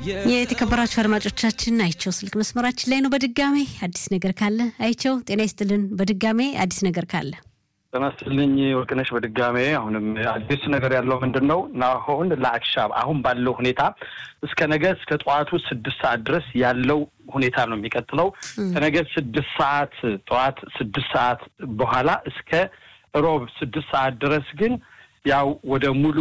የተከበራችሁ አድማጮቻችን አይቸው ስልክ መስመራችን ላይ ነው። በድጋሜ አዲስ ነገር ካለ አይቸው ጤና ይስጥልን። በድጋሜ አዲስ ነገር ካለ ጤና ይስጥልኝ ወርቅነሽ። በድጋሜ አሁንም አዲስ ነገር ያለው ምንድን ነው አሁን ለአክሻብ አሁን ባለው ሁኔታ እስከ ነገ እስከ ጠዋቱ ስድስት ሰዓት ድረስ ያለው ሁኔታ ነው የሚቀጥለው። ከነገ ስድስት ሰዓት ጠዋት ስድስት ሰዓት በኋላ እስከ ሮብ ስድስት ሰዓት ድረስ ግን ያው ወደ ሙሉ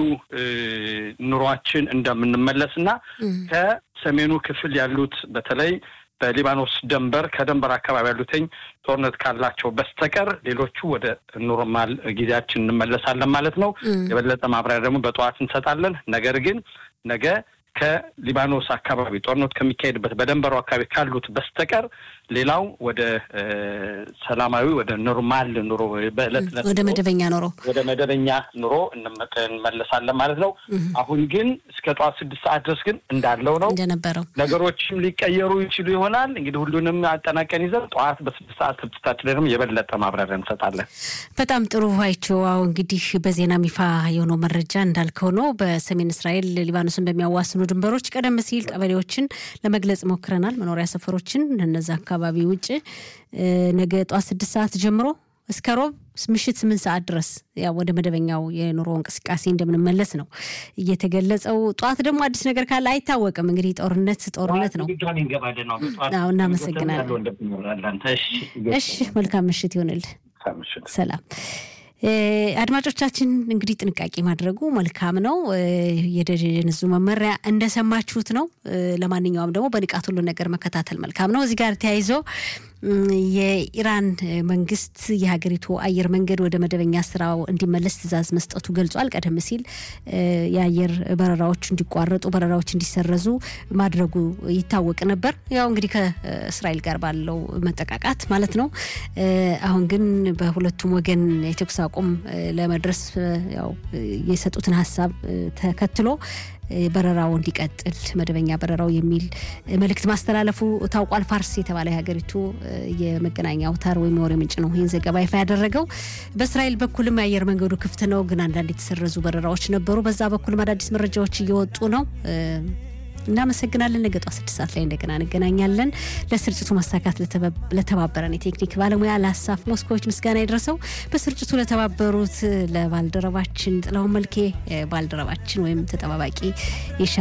ኑሯችን እንደምንመለስ እና ከሰሜኑ ክፍል ያሉት በተለይ በሊባኖስ ደንበር ከደንበር አካባቢ ያሉትኝ ጦርነት ካላቸው በስተቀር ሌሎቹ ወደ ኖርማል ጊዜያችን እንመለሳለን ማለት ነው። የበለጠ ማብራሪያ ደግሞ በጠዋት እንሰጣለን። ነገር ግን ነገ ከሊባኖስ አካባቢ ጦርነት ከሚካሄድበት በደንበሩ አካባቢ ካሉት በስተቀር ሌላው ወደ ሰላማዊ ወደ ኖርማል ኑሮ በዕለት ዕለት ወደ መደበኛ ኑሮ ወደ መደበኛ ኑሮ እንመለሳለን ማለት ነው። አሁን ግን እስከ ጠዋት ስድስት ሰዓት ድረስ ግን እንዳለው ነው እንደነበረው ነገሮችም ሊቀየሩ ይችሉ ይሆናል። እንግዲህ ሁሉንም አጠናቀን ይዘን ጠዋት በስድስት ሰዓት ስድስታችን ላይ ደግሞ የበለጠ ማብራሪያ እንሰጣለን። በጣም ጥሩ አይቸው። አሁ እንግዲህ በዜና ይፋ የሆነው መረጃ እንዳልከው ነው። በሰሜን እስራኤል ሊባኖስን በሚያዋስኑ ድንበሮች ቀደም ሲል ቀበሌዎችን ለመግለጽ ሞክረናል። መኖሪያ ሰፈሮችን እነዛ አካባቢ ውጭ ነገ ጠዋት ስድስት ሰዓት ጀምሮ እስከ ሮብ ምሽት ስምንት ሰዓት ድረስ ያው ወደ መደበኛው የኑሮ እንቅስቃሴ እንደምንመለስ ነው እየተገለጸው። ጠዋት ደግሞ አዲስ ነገር ካለ አይታወቅም። እንግዲህ ጦርነት ጦርነት ነው። አዎ፣ እናመሰግናለን። እሺ፣ መልካም ምሽት ይሆንል። ሰላም አድማጮቻችን እንግዲህ ጥንቃቄ ማድረጉ መልካም ነው። የደህንነቱ መመሪያ እንደሰማችሁት ነው። ለማንኛውም ደግሞ በንቃት ሁሉ ነገር መከታተል መልካም ነው። እዚህ ጋር ተያይዞ የኢራን መንግስት የሀገሪቱ አየር መንገድ ወደ መደበኛ ስራው እንዲመለስ ትዕዛዝ መስጠቱ ገልጿል። ቀደም ሲል የአየር በረራዎች እንዲቋረጡ፣ በረራዎች እንዲሰረዙ ማድረጉ ይታወቅ ነበር። ያው እንግዲህ ከእስራኤል ጋር ባለው መጠቃቃት ማለት ነው። አሁን ግን በሁለቱም ወገን የተኩስ አቁም ለመድረስ ያው የሰጡትን ሀሳብ ተከትሎ በረራው እንዲቀጥል መደበኛ በረራው የሚል መልእክት ማስተላለፉ ታውቋል። ፋርስ የተባለ የሀገሪቱ የመገናኛ አውታር ወይም የወሬ ምንጭ ነው ይህን ዘገባ ይፋ ያደረገው። በእስራኤል በኩልም የአየር መንገዱ ክፍት ነው፣ ግን አንዳንድ የተሰረዙ በረራዎች ነበሩ። በዛ በኩልም አዳዲስ መረጃዎች እየወጡ ነው። እናመሰግናለን። ነገ ጠዋት ስድስት ሰዓት ላይ እንደገና እንገናኛለን። ለስርጭቱ መሳካት ለተባበረን የቴክኒክ ባለሙያ ለሀሳፍ ሞስኮዎች ምስጋና ይድረሰው። በስርጭቱ ለተባበሩት ለባልደረባችን ጥላሁን መልኬ ባልደረባችን ወይም ተጠባባቂ